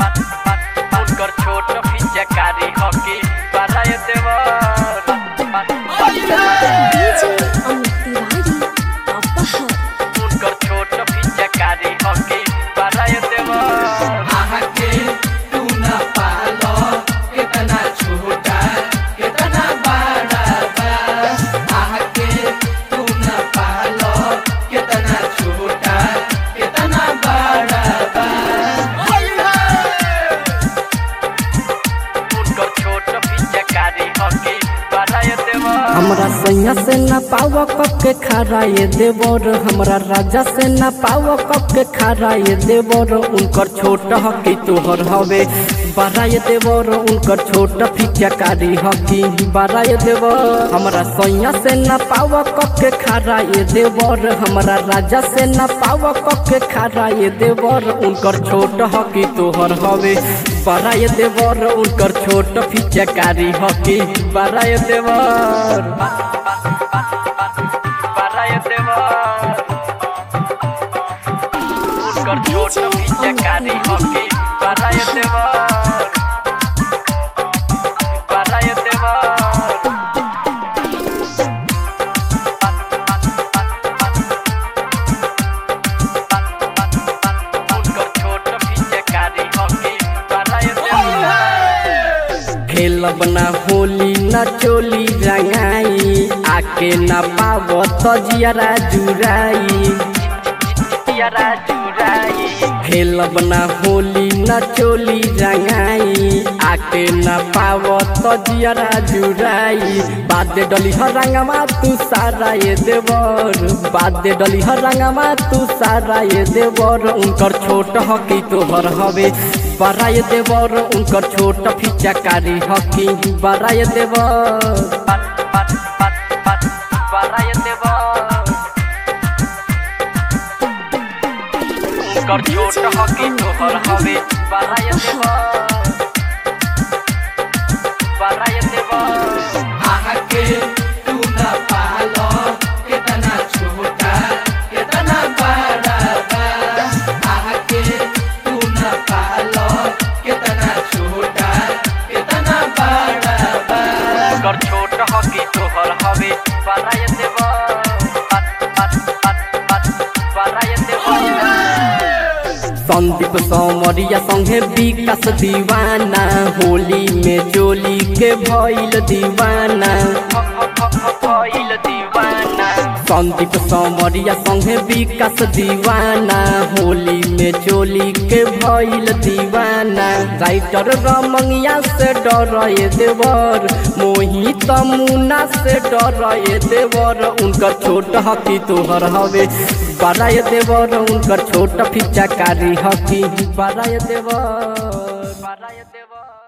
उनकर छोट पिचकारी हकी बड़ाई देवर डीजे अमित तिवारी अपहर उनकर छोट पिचकारी हकी बड़ाई देवर आके तू न पालो कितना छोटा कितना बड़ा बा आके तू न पालो कितना छोटा कितना बड़ा बा उनकर छोट पिचकारी हकी बड़ाई देवर हमरा सैया से न पाव कब के खारा ये देवर हमरा राजा से न पाव कब के खारा ये देवर उनकर छोट हकी तोहर हवे बड़ा ये देवर उनकर छोट फिचकारी हकी बड़ा ये देवर हमरा सैया से न पाव कब के खारा ये देवर हमरा राजा से न पाव कब के खारा ये देवर उनकर छोट हकी तोहर हवे बड़ा ये देवर उनकर छोट फिचकारी हकी बड़ा ये देवर बड़ाई देवर उनकर छोट पिचकारी हकी बड़ाई देवर बड़ाई देवर उनकर छोट पिचकारी हकी बड़ाई देवर खेलब ना होली न चोली रंगाई आके न पाव तजियरा जुराई पियरा जुराई खेलब ना होली न चोली रंगाई आके न पाव तजियरा जुराई बादे डली हर रंगमा तू सारा ये देवर बादे डली हर रंगमा तू सारा ये देवर उनकर छोट हकी तोहर हवे बड़ा ये देवर उनकर छोट फिचकारी हकी बड़ा ये देवर बड़ाई देवर उनकर छोट हकी तोहर हवे बड़ाई देवर बड़ाई देवर आके तू न पालो कितना छोटा कितना बड़ा बा आके तू न पालो कितना छोटा कितना बड़ा बा उनकर छोट हकी तोहर हवे बड़ाई देवर बड़ाई देवर संदीप सौमरिया संगे विकास दीवाना होली में चोली के भइल दीवाना भइल दीवाना संदीप सौमरिया संगे विकास दीवाना होली में चोली के भइल दीवाना राइटर रमंगिया से डर ये देवर मोहित मुना से डर ये देवर उनकर छोट हकी तोहर हवे बड़ा ये देवर उनकर छोट फिचाकारी हकी बड़ा ये देवर बड़ाई देवर